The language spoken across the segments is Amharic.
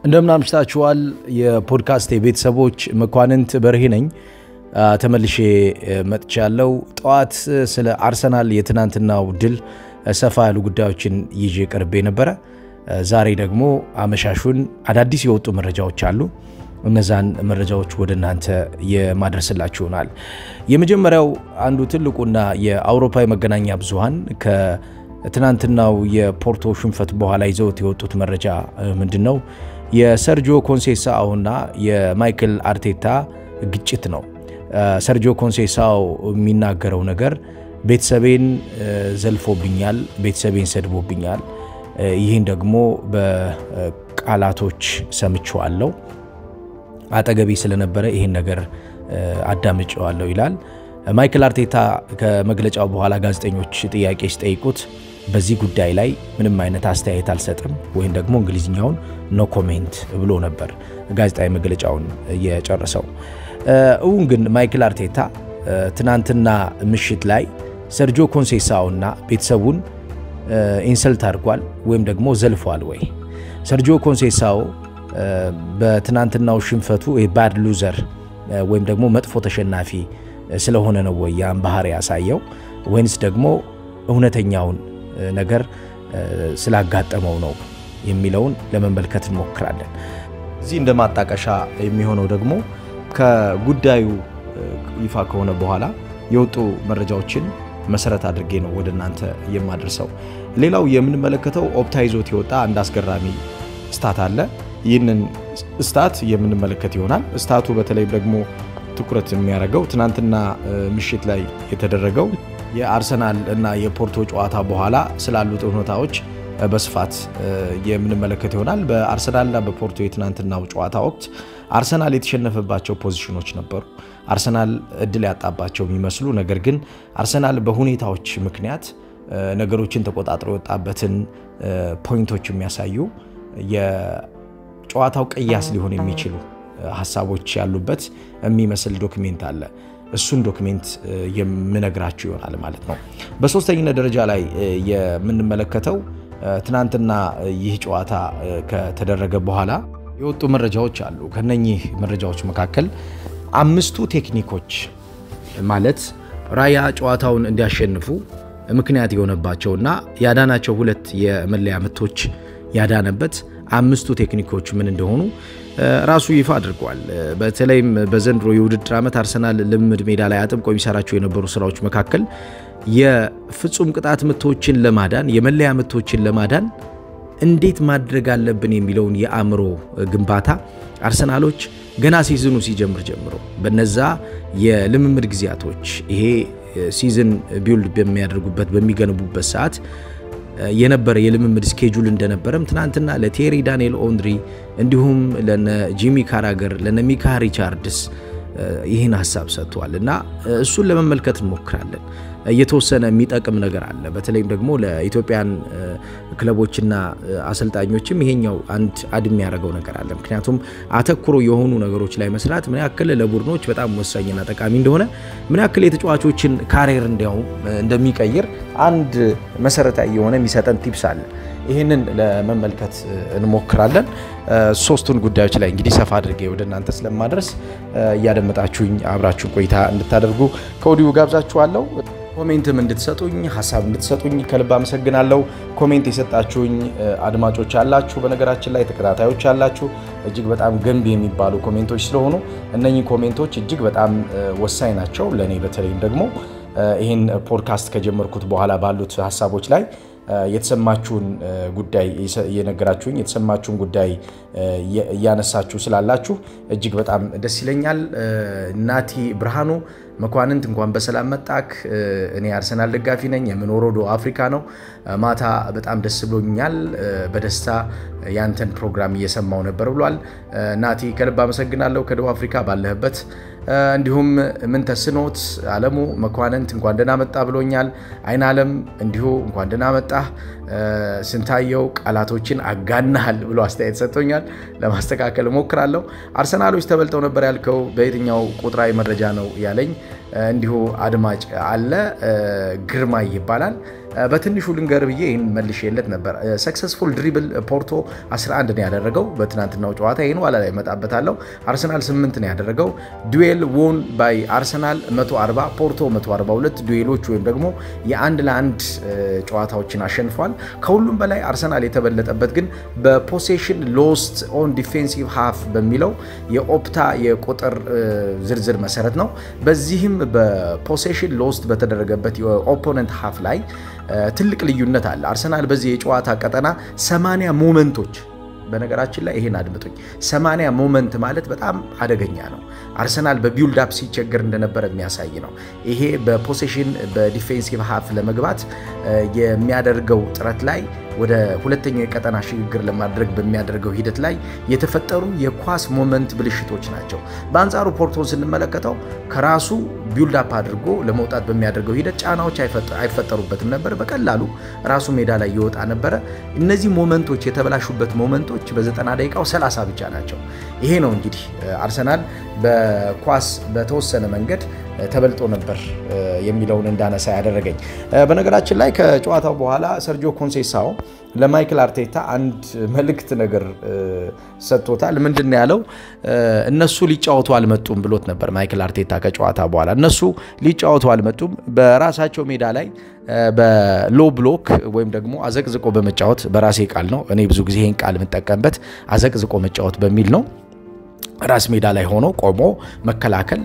እንደምን አምሽታችኋል። የፖድካስት ቤተሰቦች መኳንንት በርሄ ነኝ። ተመልሼ መጥቻለሁ። ጠዋት ስለ አርሰናል የትናንትናው ድል ሰፋ ያሉ ጉዳዮችን ይዤ ቀርቤ ነበረ። ዛሬ ደግሞ አመሻሹን አዳዲስ የወጡ መረጃዎች አሉ። እነዛን መረጃዎች ወደ እናንተ የማድረስላችሁ ይሆናል። የመጀመሪያው አንዱ ትልቁና የአውሮፓ የመገናኛ ብዙሃን ከትናንትናው የፖርቶ ሽንፈት በኋላ ይዘውት የወጡት መረጃ ምንድን ነው? የሰርጂዮ ኮንሴሳኦ እና የማይክል አርቴታ ግጭት ነው። ሰርጂዮ ኮንሴሳኦ የሚናገረው ነገር ቤተሰቤን ዘልፎብኛል፣ ቤተሰቤን ሰድቦብኛል፣ ይህን ደግሞ በቃላቶች ሰምቼዋለሁ አጠገቤ ስለነበረ ይህን ነገር አዳምጨዋለሁ ይላል። ማይክል አርቴታ ከመግለጫው በኋላ ጋዜጠኞች ጥያቄ ሲጠይቁት በዚህ ጉዳይ ላይ ምንም አይነት አስተያየት አልሰጥም ወይም ደግሞ እንግሊዝኛውን ኖ ኮሜንት ብሎ ነበር ጋዜጣዊ መግለጫውን የጨረሰው። እውን ግን ማይክል አርቴታ ትናንትና ምሽት ላይ ሰርጂዮ ኮንሴሳኦና ቤተሰቡን ኢንሰልት አድርጓል ወይም ደግሞ ዘልፏል ወይ? ሰርጂዮ ኮንሴሳኦ በትናንትናው ሽንፈቱ ባድ ሉዘር ወይም ደግሞ መጥፎ ተሸናፊ ስለሆነ ነው ወይ ያን ባህሪ ያሳየው ወይንስ ደግሞ እውነተኛውን ነገር ስላጋጠመው ነው የሚለውን ለመመልከት እንሞክራለን። እዚህ እንደ ማጣቀሻ የሚሆነው ደግሞ ከጉዳዩ ይፋ ከሆነ በኋላ የወጡ መረጃዎችን መሰረት አድርጌ ነው ወደ እናንተ የማደርሰው። ሌላው የምንመለከተው ኦፕታ ይዞት የወጣ አንድ አስገራሚ ስታት አለ። ይህንን ስታት የምንመለከት ይሆናል። ስታቱ በተለይ ደግሞ ትኩረት የሚያደርገው ትናንትና ምሽት ላይ የተደረገው የአርሰናል እና የፖርቶ ጨዋታ በኋላ ስላሉት ሁኔታዎች በስፋት የምንመለከት ይሆናል። በአርሰናልና በፖርቶ የትናንትናው ጨዋታ ወቅት አርሰናል የተሸነፈባቸው ፖዚሽኖች ነበሩ። አርሰናል እድል ያጣባቸው የሚመስሉ ነገር ግን አርሰናል በሁኔታዎች ምክንያት ነገሮችን ተቆጣጥሮ የወጣበትን ፖይንቶች የሚያሳዩ የጨዋታው ቅያስ ሊሆን የሚችሉ ሀሳቦች ያሉበት የሚመስል ዶክሜንት አለ። እሱን ዶክሜንት የምነግራችሁ ይሆናል ማለት ነው። በሶስተኝነት ደረጃ ላይ የምንመለከተው ትናንትና ይህ ጨዋታ ከተደረገ በኋላ የወጡ መረጃዎች አሉ። ከነኚህ መረጃዎች መካከል አምስቱ ቴክኒኮች ማለት ራያ ጨዋታውን እንዲያሸንፉ ምክንያት የሆነባቸውና ያዳናቸው ሁለት የመለያ ምቶች ያዳነበት አምስቱ ቴክኒኮች ምን እንደሆኑ ራሱ ይፋ አድርጓል። በተለይም በዘንድሮ የውድድር ዓመት አርሰናል ልምምድ ሜዳ ላይ አጥብቆ የሚሰራቸው የነበሩ ስራዎች መካከል የፍጹም ቅጣት ምቶችን ለማዳን የመለያ ምቶችን ለማዳን እንዴት ማድረግ አለብን የሚለውን የአእምሮ ግንባታ አርሰናሎች ገና ሲዝኑ ሲጀምር ጀምሮ በነዛ የልምምድ ጊዜያቶች ይሄ ሲዝን ቢውልድ በሚያደርጉበት በሚገነቡበት ሰዓት የነበረ የልምምድ ስኬጁል እንደነበረም ትናንትና ለቴሪ ዳንኤል ኦንድሪ እንዲሁም ለነ ጂሚ ካራገር ለነ ሚካ ሪቻርድስ ይህን ሀሳብ ሰጥተዋል እና እሱን ለመመልከት እንሞክራለን። እየተወሰነ የሚጠቅም ነገር አለ። በተለይም ደግሞ ለኢትዮጵያን ክለቦችና አሰልጣኞችም ይሄኛው አንድ አድ የሚያደርገው ነገር አለ። ምክንያቱም አተኩሮ የሆኑ ነገሮች ላይ መስራት ምን ያክል ለቡድኖች በጣም ወሳኝና ጠቃሚ እንደሆነ፣ ምን ያክል የተጫዋቾችን ካሪየር እንዲያውም እንደሚቀይር አንድ መሰረታዊ የሆነ የሚሰጠን ቲፕስ አለ። ይህንን ለመመልከት እንሞክራለን። ሶስቱን ጉዳዮች ላይ እንግዲህ ሰፋ አድርጌ ወደ እናንተ ስለማድረስ እያደመጣችሁኝ አብራችሁን ቆይታ እንድታደርጉ ከወዲሁ ጋብዛችኋለሁ። ኮሜንትም እንድትሰጡኝ ሀሳብ እንድትሰጡኝ ከልብ አመሰግናለሁ። ኮሜንት የሰጣችሁኝ አድማጮች አላችሁ፣ በነገራችን ላይ ተከታታዮች አላችሁ። እጅግ በጣም ገንቢ የሚባሉ ኮሜንቶች ስለሆኑ እነኚህ ኮሜንቶች እጅግ በጣም ወሳኝ ናቸው ለእኔ በተለይም ደግሞ ይህን ፖድካስት ከጀመርኩት በኋላ ባሉት ሀሳቦች ላይ የተሰማችሁን ጉዳይ እየነገራችሁኝ የተሰማችሁን ጉዳይ እያነሳችሁ ስላላችሁ እጅግ በጣም ደስ ይለኛል። ናቲ ብርሃኑ መኳንንት እንኳን በሰላም መጣክ። እኔ አርሰናል ደጋፊ ነኝ። የምኖረው ደቡብ አፍሪካ ነው። ማታ በጣም ደስ ብሎኛል። በደስታ ያንተን ፕሮግራም እየሰማው ነበር ብሏል ናቲ። ከልብ አመሰግናለሁ ከደቡብ አፍሪካ ባለህበት። እንዲሁም ምን ተስኖት አለሙ መኳንንት እንኳን ደህና መጣ ብሎኛል። አይን አለም እንዲሁ እንኳን ደህና መጣ። ስንታየው ቃላቶችን አጋናሃል ብሎ አስተያየት ሰጥቶኛል። ለማስተካከል እሞክራለሁ። አርሰናሎች ተበልጠው ነበር ያልከው በየትኛው ቁጥራዊ መረጃ ነው ያለኝ እንዲሁ አድማጭ አለ ግርማይ ይባላል። በትንሹ ልንገር ብዬ ይህን መልሼለት ነበር። ሰክሰስፉል ድሪብል ፖርቶ 11 ነው ያደረገው በትናንትናው ጨዋታ። ይህን ኋላ ላይ እመጣበታለሁ። አርሰናል 8 ነው ያደረገው። ዱዌል ዎን ባይ አርሰናል 140 ፖርቶ 142 ዱዌሎች ወይም ደግሞ የአንድ ለአንድ ጨዋታዎችን አሸንፏል። ከሁሉም በላይ አርሰናል የተበለጠበት ግን በፖሴሽን ሎስት ኦን ዲፌንሲቭ ሃፍ በሚለው የኦፕታ የቁጥር ዝርዝር መሰረት ነው። በዚህም በፖሴሽን ሎስት በተደረገበት የኦፖነንት ሃፍ ላይ ትልቅ ልዩነት አለ። አርሰናል በዚህ የጨዋታ ቀጠና 80 ሞመንቶች በነገራችን ላይ ይሄን አድምጡኝ። 80 ሞመንት ማለት በጣም አደገኛ ነው። አርሰናል በቢውልድ አፕ ሲቸገር እንደነበረ የሚያሳይ ነው። ይሄ በፖሴሽን በዲፌንሲቭ ሃፍ ለመግባት የሚያደርገው ጥረት ላይ ወደ ሁለተኛው የቀጠና ሽግግር ለማድረግ በሚያደርገው ሂደት ላይ የተፈጠሩ የኳስ ሞመንት ብልሽቶች ናቸው። በአንጻሩ ፖርቶን ስንመለከተው ከራሱ ቢውልድ አፕ አድርጎ ለመውጣት በሚያደርገው ሂደት ጫናዎች አይፈጠሩበትም ነበር። በቀላሉ ራሱ ሜዳ ላይ ይወጣ ነበረ። እነዚህ ሞመንቶች የተበላሹበት ሞመንቶች በዘጠና ደቂቃው 30 ብቻ ናቸው። ይሄ ነው እንግዲህ አርሰናል በኳስ በተወሰነ መንገድ ተበልጦ ነበር የሚለውን እንዳነሳ ያደረገኝ። በነገራችን ላይ ከጨዋታው በኋላ ሰርጂዮ ኮንሴሳው ለማይክል አርቴታ አንድ መልእክት ነገር ሰጥቶታል። ምንድን ነው ያለው? እነሱ ሊጫወቱ አልመጡም ብሎት ነበር ማይክል አርቴታ ከጨዋታ በኋላ። እነሱ ሊጫወቱ አልመጡም፣ በራሳቸው ሜዳ ላይ በሎ ብሎክ ወይም ደግሞ አዘቅዝቆ በመጫወት በራሴ ቃል ነው፣ እኔ ብዙ ጊዜ ይህን ቃል የምጠቀምበት አዘቅዝቆ መጫወት በሚል ነው ራስ ሜዳ ላይ ሆኖ ቆሞ መከላከል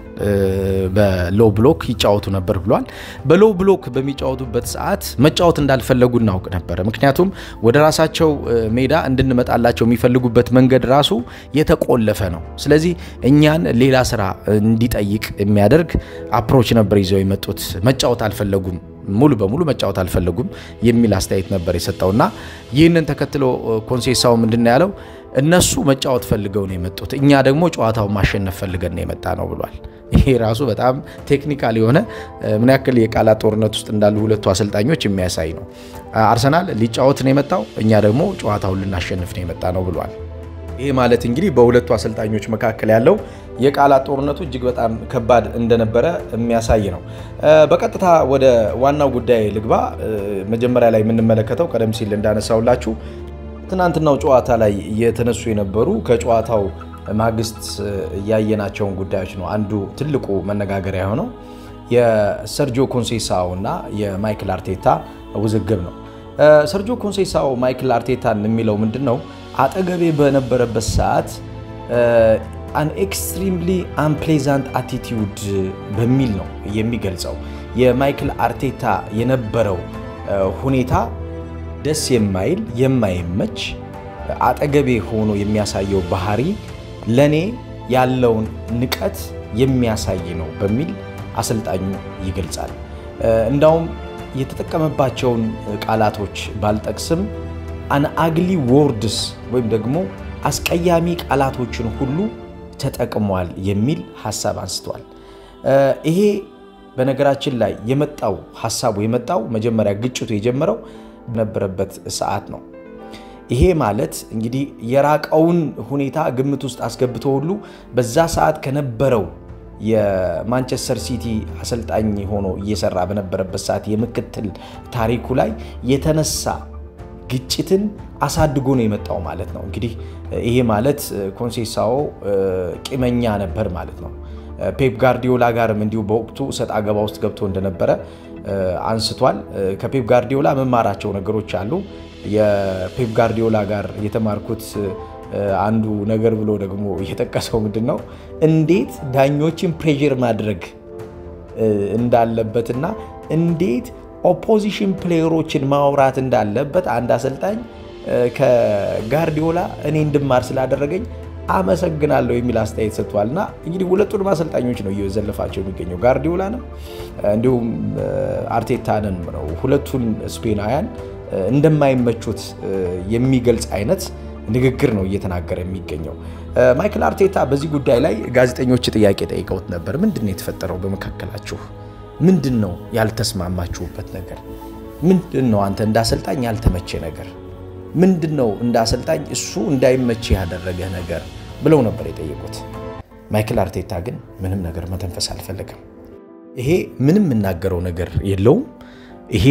በሎ ብሎክ ይጫወቱ ነበር ብሏል። በሎ ብሎክ በሚጫወቱበት ሰዓት መጫወት እንዳልፈለጉ እናውቅ ነበረ። ምክንያቱም ወደ ራሳቸው ሜዳ እንድንመጣላቸው የሚፈልጉበት መንገድ ራሱ የተቆለፈ ነው። ስለዚህ እኛን ሌላ ስራ እንዲጠይቅ የሚያደርግ አፕሮች ነበር ይዘው የመጡት። መጫወት አልፈለጉም ሙሉ በሙሉ መጫወት አልፈለጉም የሚል አስተያየት ነበር የሰጠውና ይህንን ተከትሎ ኮንሴሳው ምንድን ያለው እነሱ መጫወት ፈልገው ነው የመጡት፣ እኛ ደግሞ ጨዋታውን ማሸነፍ ፈልገን ነው የመጣ ነው ብሏል። ይሄ ራሱ በጣም ቴክኒካል የሆነ ምን ያክል የቃላት ጦርነት ውስጥ እንዳሉ ሁለቱ አሰልጣኞች የሚያሳይ ነው። አርሰናል ሊጫወት ነው የመጣው፣ እኛ ደግሞ ጨዋታውን ልናሸንፍ ነው የመጣ ነው ብሏል። ይሄ ማለት እንግዲህ በሁለቱ አሰልጣኞች መካከል ያለው የቃላት ጦርነቱ እጅግ በጣም ከባድ እንደነበረ የሚያሳይ ነው። በቀጥታ ወደ ዋናው ጉዳይ ልግባ። መጀመሪያ ላይ የምንመለከተው ቀደም ሲል እንዳነሳውላችሁ ትናንትናው ጨዋታ ላይ የተነሱ የነበሩ ከጨዋታው ማግስት ያየናቸውን ጉዳዮች ነው። አንዱ ትልቁ መነጋገሪያ የሆነው የሰርጂዮ ኮንሴሳኦ እና የማይክል አርቴታ ውዝግብ ነው። ሰርጂዮ ኮንሴሳኦ ማይክል አርቴታን የሚለው ምንድን ነው? አጠገቤ በነበረበት ሰዓት አን ኤክስትሪምሊ አንፕሌዛንት አቲቲዩድ በሚል ነው የሚገልጸው። የማይክል አርቴታ የነበረው ሁኔታ ደስ የማይል የማይመች አጠገቤ ሆኖ የሚያሳየው ባህሪ ለእኔ ያለውን ንቀት የሚያሳይ ነው በሚል አሰልጣኙ ይገልጻል። እንዳውም የተጠቀመባቸውን ቃላቶች ባልጠቅስም አን አግሊ ወርድስ ወይም ደግሞ አስቀያሚ ቃላቶችን ሁሉ ተጠቅሟል የሚል ሀሳብ አንስቷል። ይሄ በነገራችን ላይ የመጣው ሀሳቡ የመጣው መጀመሪያ ግጭቱ የጀመረው በነበረበት ሰዓት ነው። ይሄ ማለት እንግዲህ የራቀውን ሁኔታ ግምት ውስጥ አስገብቶ ሁሉ በዛ ሰዓት ከነበረው የማንቸስተር ሲቲ አሰልጣኝ ሆኖ እየሰራ በነበረበት ሰዓት የምክትል ታሪኩ ላይ የተነሳ ግጭትን አሳድጎ ነው የመጣው ማለት ነው። እንግዲህ ይሄ ማለት ኮንሴሳኦ ቂመኛ ነበር ማለት ነው። ፔፕ ጋርዲዮላ ጋርም እንዲሁ በወቅቱ ሰጥ አገባ ውስጥ ገብቶ እንደነበረ አንስቷል። ከፔፕ ጋርዲዮላ መማራቸው ነገሮች አሉ። የፔፕ ጋርዲዮላ ጋር የተማርኩት አንዱ ነገር ብሎ ደግሞ የጠቀሰው ምንድን ነው እንዴት ዳኞችን ፕሬዥር ማድረግ እንዳለበትና እንዴት ኦፖዚሽን ፕሌየሮችን ማውራት እንዳለበት አንድ አሰልጣኝ ከጋርዲዮላ እኔ እንድማር ስላደረገኝ አመሰግናለሁ የሚል አስተያየት ሰጥቷል። እና እንግዲህ ሁለቱንም አሰልጣኞች ነው እየዘለፋቸው የሚገኘው ጋርዲዮላንም እንዲሁም አርቴታንን ነው። ሁለቱን ስፔናውያን እንደማይመቹት የሚገልጽ አይነት ንግግር ነው እየተናገረ የሚገኘው። ማይክል አርቴታ በዚህ ጉዳይ ላይ ጋዜጠኞች ጥያቄ ጠይቀውት ነበር። ምንድን ነው የተፈጠረው በመካከላችሁ? ምንድን ነው ያልተስማማችሁበት ነገር? ምንድን ነው አንተ እንደ አሰልጣኝ ያልተመቼ ነገር ምንድን ነው እንደ አሰልጣኝ እሱ እንዳይመች ያደረገ ነገር ብለው ነበር የጠየቁት። ማይክል አርቴታ ግን ምንም ነገር መተንፈስ አልፈለግም። ይሄ ምንም የምናገረው ነገር የለውም፣ ይሄ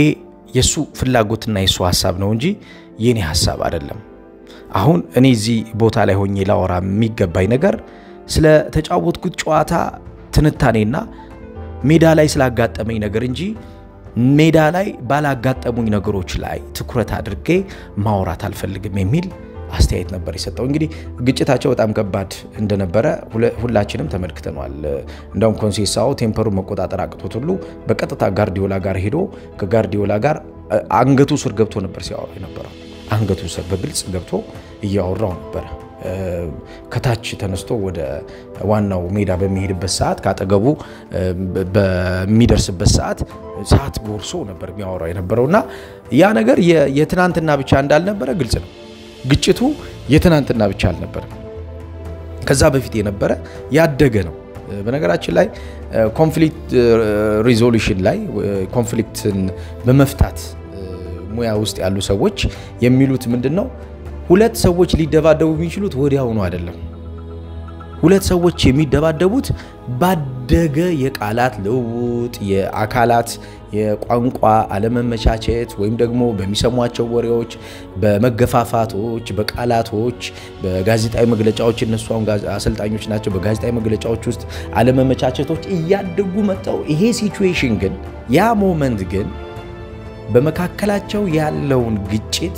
የእሱ ፍላጎትና የእሱ ሀሳብ ነው እንጂ የኔ ሀሳብ አይደለም። አሁን እኔ እዚህ ቦታ ላይ ሆኜ ላወራ የሚገባኝ ነገር ስለ ተጫወትኩት ጨዋታ ትንታኔና ሜዳ ላይ ስላጋጠመኝ ነገር እንጂ ሜዳ ላይ ባላጋጠሙኝ ነገሮች ላይ ትኩረት አድርጌ ማውራት አልፈልግም የሚል አስተያየት ነበር የሰጠው። እንግዲህ ግጭታቸው በጣም ከባድ እንደነበረ ሁላችንም ተመልክተኗል። እንዳውም ኮንሴሳው ቴምፐሩን መቆጣጠር አቅቶት ሁሉ በቀጥታ ጋርዲዮላ ጋር ሄዶ ከጋርዲዮላ ጋር አንገቱ ስር ገብቶ ነበር ሲያወራ የነበረው። አንገቱ ስር በግልጽ ገብቶ እያወራው ነበረ። ከታች ተነስቶ ወደ ዋናው ሜዳ በሚሄድበት ሰዓት ከአጠገቡ በሚደርስበት ሰዓት ሰዓት ጎርሶ ነበር የሚያወራው የነበረው እና ያ ነገር የትናንትና ብቻ እንዳልነበረ ግልጽ ነው። ግጭቱ የትናንትና ብቻ አልነበረም። ከዛ በፊት የነበረ ያደገ ነው። በነገራችን ላይ ኮንፍሊክት ሪዞሉሽን ላይ ኮንፍሊክትን በመፍታት ሙያ ውስጥ ያሉ ሰዎች የሚሉት ምንድን ነው? ሁለት ሰዎች ሊደባደቡ የሚችሉት ወዲያውኑ አይደለም። ሁለት ሰዎች የሚደባደቡት ባደገ የቃላት ልውውጥ፣ የአካላት የቋንቋ አለመመቻቸት ወይም ደግሞ በሚሰሟቸው ወሬዎች፣ በመገፋፋቶች፣ በቃላቶች፣ በጋዜጣዊ መግለጫዎች እነሱ አሁን አሰልጣኞች ናቸው። በጋዜጣዊ መግለጫዎች ውስጥ አለመመቻቸቶች እያደጉ መጥተው ይሄ ሲቹዌሽን ግን ያ ሞመንት ግን በመካከላቸው ያለውን ግጭት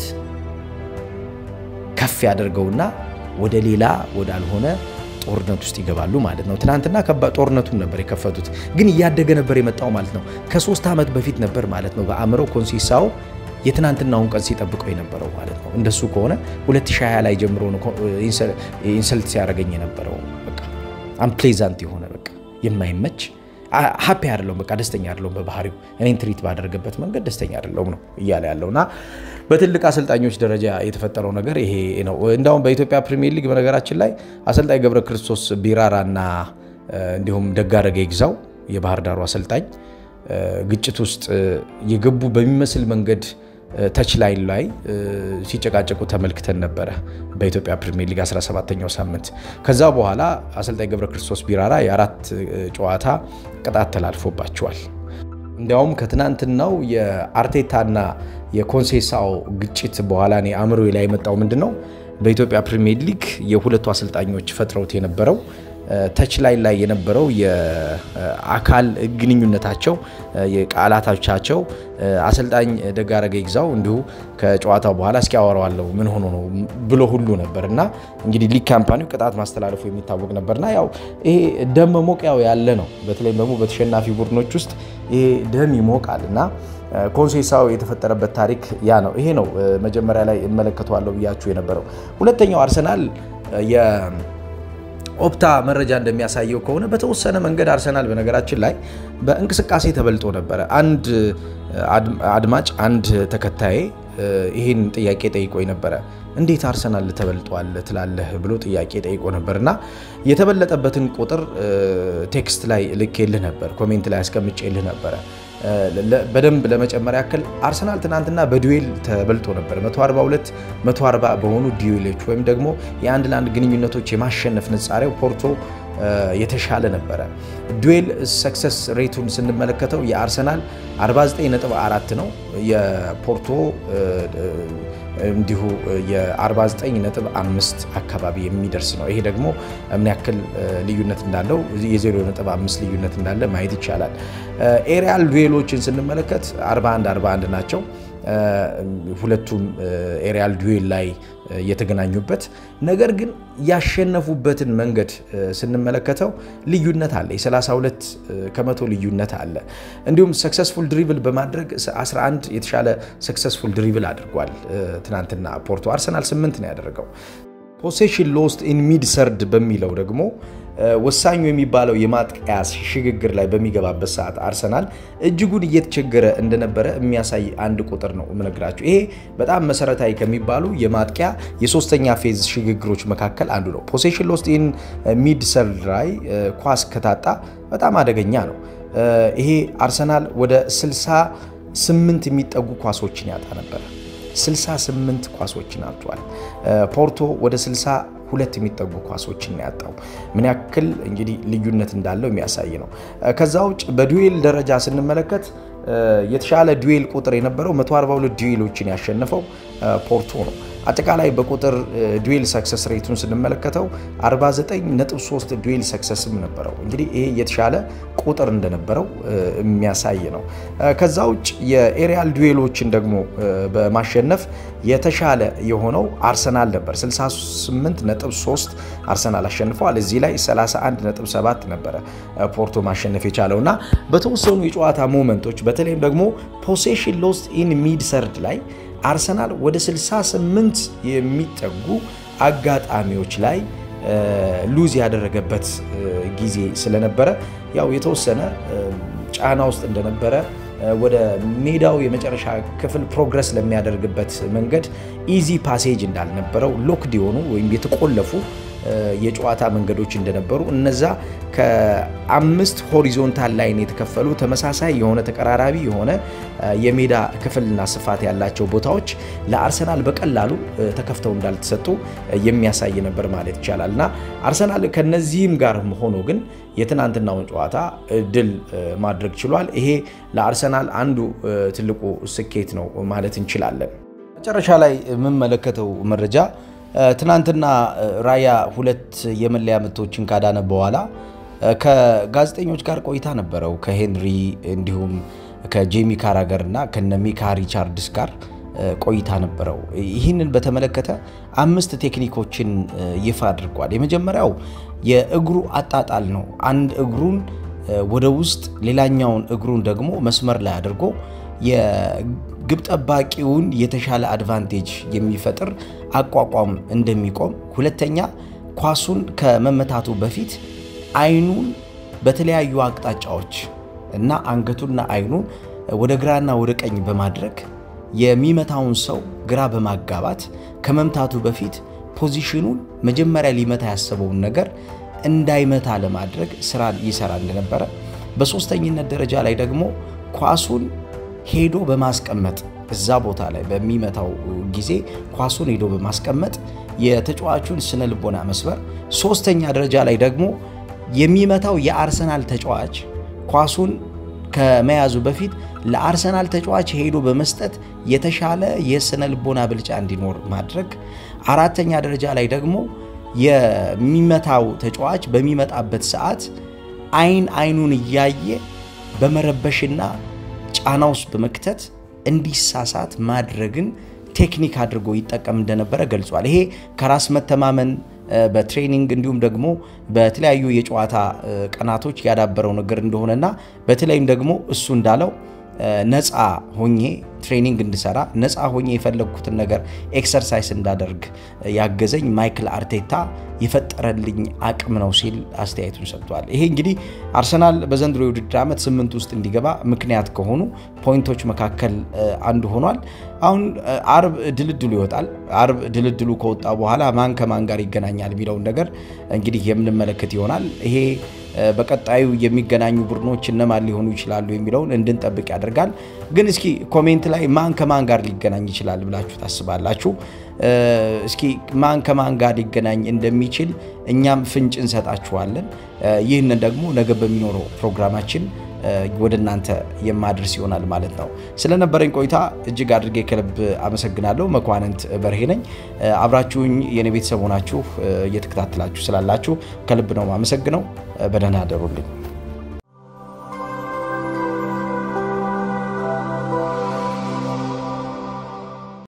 ከፍ ያደርገውና ወደ ሌላ ወዳልሆነ ጦርነት ውስጥ ይገባሉ ማለት ነው። ትናንትና ከባድ ጦርነቱን ነበር የከፈቱት፣ ግን እያደገ ነበር የመጣው ማለት ነው። ከሶስት ዓመት በፊት ነበር ማለት ነው በአእምሮ ኮንሲሳው የትናንትናውን ቀን ሲጠብቀው የነበረው ማለት ነው። እንደሱ ከሆነ 2020 ላይ ጀምሮ ነው ኢንሰልት ሲያደርገኝ የነበረው። በቃ አንፕሌዛንት የሆነ በቃ የማይመች ሀፒ አይደለሁም፣ በቃ ደስተኛ አይደለሁም። በባህሪው እኔን ትሪት ባደረገበት መንገድ ደስተኛ አይደለሁም ነው እያለ ያለው እና በትልቅ አሰልጣኞች ደረጃ የተፈጠረው ነገር ይሄ ነው። እንዳውም በኢትዮጵያ ፕሪሚየር ሊግ በነገራችን ላይ አሰልጣኝ ገብረ ክርስቶስ ቢራራ እና እንዲሁም ደጋረገ ይግዛው የባህር ዳሩ አሰልጣኝ ግጭት ውስጥ የገቡ በሚመስል መንገድ ተች ላይን ላይ ሲጨቃጨቁ ተመልክተን ነበረ በኢትዮጵያ ፕሪሚየር ሊግ 17ኛው ሳምንት። ከዛ በኋላ አሰልጣኝ ገብረ ክርስቶስ ቢራራ የአራት ጨዋታ ቅጣት ተላልፎባቸዋል። እንዲያውም ከትናንትናው የአርቴታና የኮንሴሳው ግጭት በኋላ እኔ አእምሮ ላይ የመጣው ምንድን ነው በኢትዮጵያ ፕሪሚየር ሊግ የሁለቱ አሰልጣኞች ፈጥረውት የነበረው ተች ላይ ላይ የነበረው የአካል ግንኙነታቸው የቃላቶቻቸው አሰልጣኝ ደጋረገ ይግዛው እንዲሁ ከጨዋታው በኋላ እስኪ ያወራዋለሁ ምን ሆኖ ነው ብሎ ሁሉ ነበር እና እንግዲህ ሊግ ካምፓኒው ቅጣት ማስተላለፉ የሚታወቅ ነበርና ያው ይሄ ደም መሞቅ ያው ያለ ነው። በተለይም ደግሞ በተሸናፊ ቡድኖች ውስጥ ይሄ ደም ይሞቃል እና ኮንሴሳው የተፈጠረበት ታሪክ ያ ነው። ይሄ ነው መጀመሪያ ላይ እመለከተዋለሁ ብያችሁ የነበረው። ሁለተኛው አርሰናል ኦፕታ መረጃ እንደሚያሳየው ከሆነ በተወሰነ መንገድ አርሰናል በነገራችን ላይ በእንቅስቃሴ ተበልጦ ነበረ። አንድ አድማጭ አንድ ተከታዬ ይህን ጥያቄ ጠይቆ ነበረ። እንዴት አርሰናል ተበልጧል ትላለህ ብሎ ጥያቄ ጠይቆ ነበር እና የተበለጠበትን ቁጥር ቴክስት ላይ ልኬልህ ነበር፣ ኮሜንት ላይ አስቀምጬልህ ነበረ። በደንብ ለመጨመር ያክል አርሰናል ትናንትና በዱዌል ተበልጦ ነበር። 142 140 በሆኑ ዱዌሎች ወይም ደግሞ የአንድ ለአንድ ግንኙነቶች የማሸነፍ ንጻሬው ፖርቶ የተሻለ ነበረ። ዱዌል ሰክሰስ ሬቱን ስንመለከተው የአርሰናል 49.4 ነው፣ የፖርቶ እንዲሁ የ49.5 አካባቢ የሚደርስ ነው። ይሄ ደግሞ ምን ያክል ልዩነት እንዳለው የ0.5 ልዩነት እንዳለ ማየት ይቻላል። ኤሪያል ዱዌሎችን ስንመለከት 41 41 ናቸው። ሁለቱም ኤሪያል ዱዌል ላይ የተገናኙበት ነገር ግን ያሸነፉበትን መንገድ ስንመለከተው ልዩነት አለ። የ32 ከመቶ ልዩነት አለ። እንዲሁም ሰክሰስፉል ድሪብል በማድረግ 11 የተሻለ ሰክሰስፉል ድሪብል አድርጓል ትናንትና ፖርቶ። አርሰናል 8 ነው ያደረገው። ፖሴሽን ሎስት ኢን ሚድ ሰርድ በሚለው ደግሞ ወሳኙ የሚባለው የማጥቂያ ሽግግር ላይ በሚገባበት ሰዓት አርሰናል እጅጉን እየተቸገረ እንደነበረ የሚያሳይ አንድ ቁጥር ነው የምነግራችሁ። ይሄ በጣም መሰረታዊ ከሚባሉ የማጥቂያ የሶስተኛ ፌዝ ሽግግሮች መካከል አንዱ ነው። ፖሴሽን ሎስት ኢን ሚድ ሰርድ ላይ ኳስ ከታጣ በጣም አደገኛ ነው። ይሄ አርሰናል ወደ 68 የሚጠጉ ኳሶችን ያጣ ነበረ። 68 ኳሶችን አጥቷል። ፖርቶ ወደ 62 የሚጠጉ ኳሶችን ያጣው ምን ያክል እንግዲህ ልዩነት እንዳለው የሚያሳይ ነው። ከዛ ውጭ በዱዌል ደረጃ ስንመለከት የተሻለ ዱዌል ቁጥር የነበረው 142 ዱዌሎችን ያሸነፈው ፖርቶ ነው። አጠቃላይ በቁጥር ዱዌል ሰክሰስ ሬቱን ስንመለከተው 49.3 ዱዌል ሰክሰስም ነበረው። እንግዲህ ይሄ የተሻለ ቁጥር እንደነበረው የሚያሳይ ነው። ከዛ ውጭ የኤሪያል ዱዌሎችን ደግሞ በማሸነፍ የተሻለ የሆነው አርሰናል ነበር። 68.3 አርሰናል አሸንፈዋል። እዚህ ላይ 31.7 ነበረ ፖርቶ ማሸነፍ የቻለው እና በተወሰኑ የጨዋታ ሞመንቶች በተለይም ደግሞ ፖሴሽን ሎስት ኢን ሚድ ሰርድ ላይ አርሰናል ወደ 68 የሚጠጉ አጋጣሚዎች ላይ ሉዝ ያደረገበት ጊዜ ስለነበረ ያው የተወሰነ ጫና ውስጥ እንደነበረ ወደ ሜዳው የመጨረሻ ክፍል ፕሮግረስ ለሚያደርግበት መንገድ ኢዚ ፓሴጅ እንዳልነበረው ሎክድ የሆኑ ወይም የተቆለፉ የጨዋታ መንገዶች እንደነበሩ እነዛ ከአምስት ሆሪዞንታል ላይን የተከፈሉ ተመሳሳይ የሆነ ተቀራራቢ የሆነ የሜዳ ክፍልና ስፋት ያላቸው ቦታዎች ለአርሰናል በቀላሉ ተከፍተው እንዳልተሰጡ የሚያሳይ ነበር ማለት ይቻላል እና አርሰናል ከነዚህም ጋር ሆኖ ግን የትናንትናውን ጨዋታ ድል ማድረግ ችሏል። ይሄ ለአርሰናል አንዱ ትልቁ ስኬት ነው ማለት እንችላለን። መጨረሻ ላይ የምመለከተው መረጃ ትናንትና ራያ ሁለት የመለያ ምቶችን ካዳነ በኋላ ከጋዜጠኞች ጋር ቆይታ ነበረው። ከሄንሪ እንዲሁም ከጄሚ ካራገር እና ከነ ሚካ ሪቻርድስ ጋር ቆይታ ነበረው። ይህንን በተመለከተ አምስት ቴክኒኮችን ይፋ አድርጓል። የመጀመሪያው የእግሩ አጣጣል ነው። አንድ እግሩን ወደ ውስጥ ሌላኛውን እግሩን ደግሞ መስመር ላይ አድርጎ የግብ ጠባቂውን የተሻለ አድቫንቴጅ የሚፈጥር አቋቋም እንደሚቆም፣ ሁለተኛ ኳሱን ከመመታቱ በፊት አይኑን በተለያዩ አቅጣጫዎች እና አንገቱና አይኑን ወደ ግራና ወደ ቀኝ በማድረግ የሚመታውን ሰው ግራ በማጋባት ከመምታቱ በፊት ፖዚሽኑን መጀመሪያ ሊመታ ያሰበውን ነገር እንዳይመታ ለማድረግ ስራ ይሰራ እንደነበረ፣ በሶስተኝነት ደረጃ ላይ ደግሞ ኳሱን ሄዶ በማስቀመጥ እዛ ቦታ ላይ በሚመታው ጊዜ ኳሱን ሄዶ በማስቀመጥ የተጫዋቹን ስነ ልቦና መስበር፣ ሶስተኛ ደረጃ ላይ ደግሞ የሚመታው የአርሰናል ተጫዋች ኳሱን ከመያዙ በፊት ለአርሰናል ተጫዋች ሄዶ በመስጠት የተሻለ የስነ ልቦና ብልጫ እንዲኖር ማድረግ፣ አራተኛ ደረጃ ላይ ደግሞ የሚመታው ተጫዋች በሚመጣበት ሰዓት አይን አይኑን እያየ በመረበሽና ጫና ውስጥ በመክተት እንዲሳሳት ማድረግን ቴክኒክ አድርጎ ይጠቀም እንደነበረ ገልጿል። ይሄ ከራስ መተማመን በትሬኒንግ እንዲሁም ደግሞ በተለያዩ የጨዋታ ቀናቶች ያዳበረው ነገር እንደሆነና በተለይም ደግሞ እሱ እንዳለው ነፃ ሆኜ ትሬኒንግ እንድሰራ ነፃ ሆኜ የፈለግኩትን ነገር ኤክሰርሳይስ እንዳደርግ ያገዘኝ ማይክል አርቴታ የፈጠረልኝ አቅም ነው ሲል አስተያየቱን ሰጥቷል። ይሄ እንግዲህ አርሰናል በዘንድሮ የውድድር ዓመት ስምንት ውስጥ እንዲገባ ምክንያት ከሆኑ ፖይንቶች መካከል አንዱ ሆኗል። አሁን አርብ ድልድሉ ይወጣል። አርብ ድልድሉ ከወጣ በኋላ ማን ከማን ጋር ይገናኛል የሚለውን ነገር እንግዲህ የምንመለከት ይሆናል። ይሄ በቀጣዩ የሚገናኙ ቡድኖች እነማን ሊሆኑ ይችላሉ የሚለውን እንድንጠብቅ ያደርጋል። ግን እስኪ ኮሜንት ላይ ማን ከማን ጋር ሊገናኝ ይችላል ብላችሁ ታስባላችሁ? እስኪ ማን ከማን ጋር ሊገናኝ እንደሚችል እኛም ፍንጭ እንሰጣችኋለን። ይህንን ደግሞ ነገ በሚኖረው ፕሮግራማችን ወደ እናንተ የማድረስ ይሆናል ማለት ነው። ስለነበረኝ ቆይታ እጅግ አድርጌ ከልብ አመሰግናለሁ። መኳንንት በርሄ ነኝ። አብራችሁኝ የኔ ቤተሰብ ሆናችሁ እየተከታተላችሁ ስላላችሁ ከልብ ነው አመሰግነው። በደህና አደሩልኝ።